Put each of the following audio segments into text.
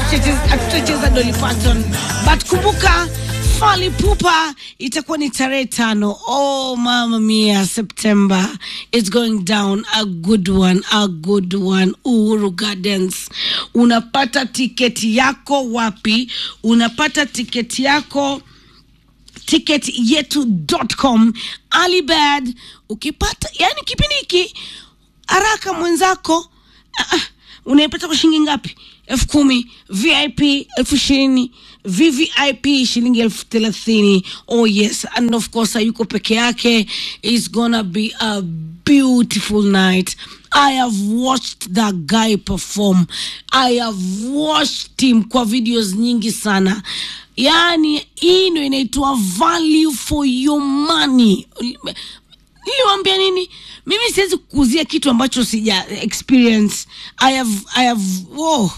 hatutacheza Dolly Parton, but kumbuka Fally Ipupa itakuwa ni tarehe tano. Oh mama mia, September it's going down a good one, a good one. Uhuru Gardens. Unapata tiketi yako wapi? Unapata tiketi yako ticket yetu.com alibad ukipata yani kipindi hiki haraka mwenzako ah, ah, unaipata kwa shilingi ngapi elfu kumi vip elfu ishirini vvip shilingi elfu thelathini oh yes and of course hayuko peke yake is gonna be a beautiful night I have watched that guy perform. I have watched him kwa videos nyingi sana. Yaani hii ndio inaitwa value for your money. Niliwaambia nini? Mimi siwezi kukuzia kitu ambacho sija experience. I have, I have, oh,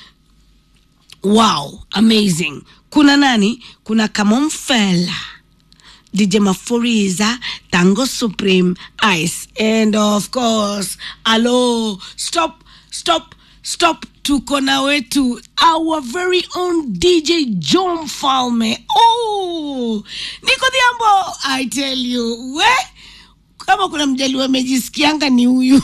wow, amazing. Kuna nani? Kuna Kamomfela. DJ Mafuriza, Tango Supreme, Ice, and of course, hello, stop, stop, stop, tuko na wetu, our very own DJ John Falme. Oh, Niko Diambo, I tell you, we kama kuna mjaliwa amejisikianga ni huyu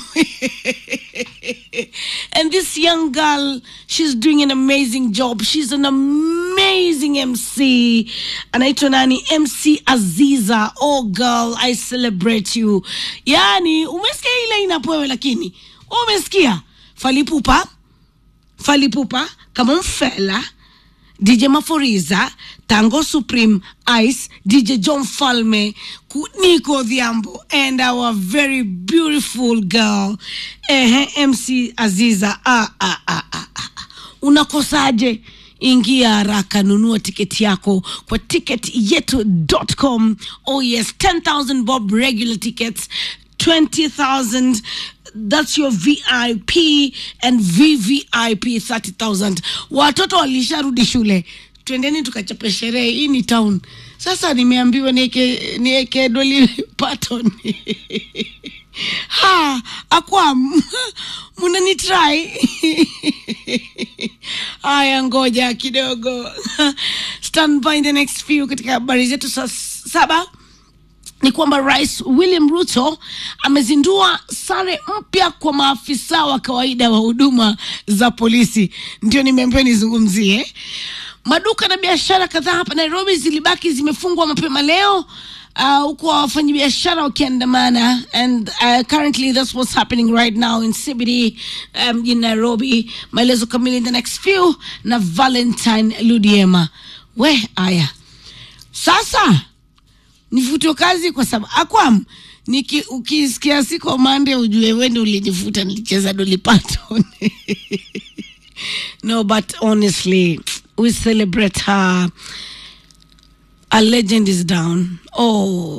and this young girl she's doing an amazing job she's an amazing mc anaitwa nani mc aziza oh girl i celebrate you yani umesikia ile inapoewe lakini umesikia falipupa falipupa kama mfela DJ Maforiza, Tango Supreme, Ice, DJ John Falme, Ku- Nico Dhiambo, and our very beautiful girl, eh, MC Aziza. Ah, ah, ah, ah, ah. Unakosaje? Ingia haraka, nunua tiketi yako kwa ticketyetu.com. Oh yes, 10,000 bob regular tickets, 20,000 that's your vip and vvip 30000 watoto walisharudi shule twendeni tukachape sherehe hii ni town sasa nimeambiwa nieke nieke doli paton ha akwa munanitrai haya ngoja kidogo stand by in the next few katika habari zetu saa saba ni kwamba rais william ruto amezindua sare mpya kwa maafisa wa kawaida wa huduma za polisi ndio nimeambiwa nizungumzie maduka na biashara kadhaa hapa nairobi zilibaki zimefungwa mapema leo uh, huku wafanyabiashara wakiandamana and uh, currently that's what's happening right now in cbd um, in nairobi maelezo kamili in the next few na valentine ludiema we aya sasa nifutwe kazi kwa sababu akwam niki ukisikia siko mande ujue wende ulinifuta nilicheza Dolly Parton no but honestly we celebrate her a legend is down oh